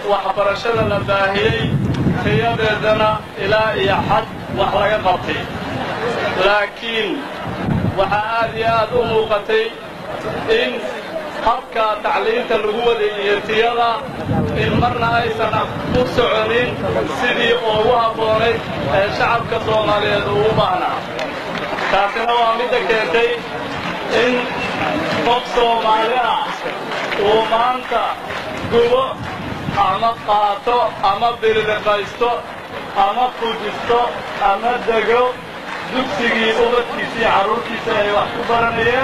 waxbarashada la baahiyey tayadeedana ilaa iyo xad wax laga qabtay laakiin waxaa aad iyo aad u muuqatay in habka tacliinta lagu wadeeyiyo tiyada in marna aysan u soconin sidii ugu habboonayd ee shacabka soomaaliyeed uu u baahnaa taasina waa midda keentay in qof soomaali ah uu maanta gubo ama qaato ama bililiqaysto ama fujisto ama dego dugsigii ubadkiisii carruurtiisa ay wax ku baranayeen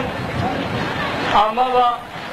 amaba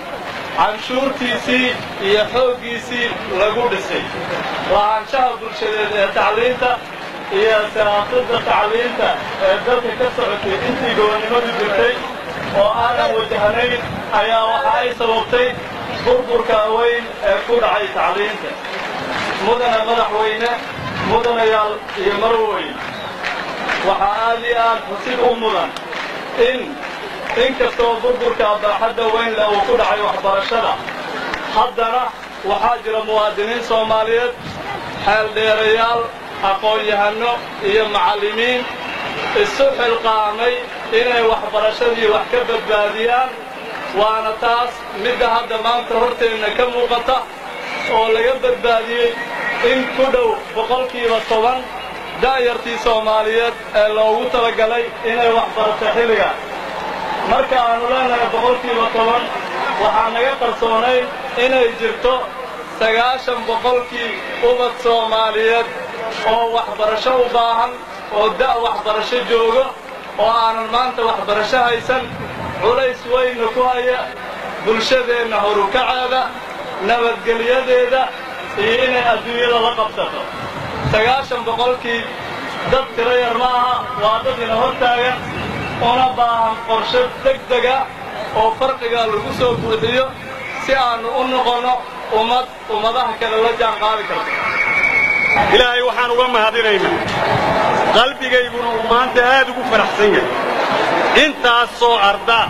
canshuurtiisii iyo xooggiisii lagu dhisay lahaanshaha bulshadeed ee tacliinta iyo siyaasadda tacliinta ee dalka ka socotay intii gobonnimadu jirtay oo aanan wajahnayn ayaa waxa ay sababtay burburka weyn ee ku dhacay tacliinta mudana madaxweyne mudanayaal iyo marweyn waxaa aad iyo aad xusid u mudan in in kastoo burburka baaxadda weyn leh uu ku dhacay waxbarashada haddana waxaa jira muwaadiniin soomaaliyeed xeeldheerayaal aqoon-yahanno iyo macallimiin isu xilqaamay inay waxbarashadii wax ka badbaadiyaan waana taas midda hadda maanta horteenna ka muuqata oo laga badbaadiyey in ku dhow boqolkiiba toban da'yartii soomaaliyeed ee loogu talagalay inay waxbarato xilliga marka aannu leenahay boqolkiiba toban waxaa naga qarsoonayn inay jirto sagaashan boqolkii ubad soomaaliyeed oo waxbarasho u baahan oo da' waxbarasho joogo oo aanan maanta waxbarasho haysan culays weyna ku haya bulshadeenna horukaceeda nabadgelyadeeda iyo inay adduunyada la qabsato sagaashan boqolkii dad tiro yar ma aha waa dad ina hor taagan una baahan qorshe degdega oo farqiga lagu soo buuxiyo si aannu u noqonno ummad ummadaha kale la jaan qaadi karto ilaahay waxaan uga mahadinaynaa qalbigayguna uu maanta aad ugu faraxsan yahay intaasoo ardaa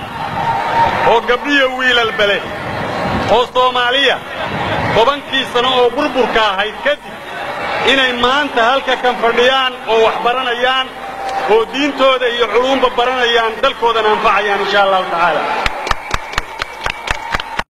oo gabdhiyo wiilalbale oo soomaaliya tobankii sano oo burburka ahayd kadib inay maanta halka kan fadhiyaan oo wax baranayaan oo diintooda iyo culuumba baranayaan dalkoodana anfacayaan insha allahu tacaala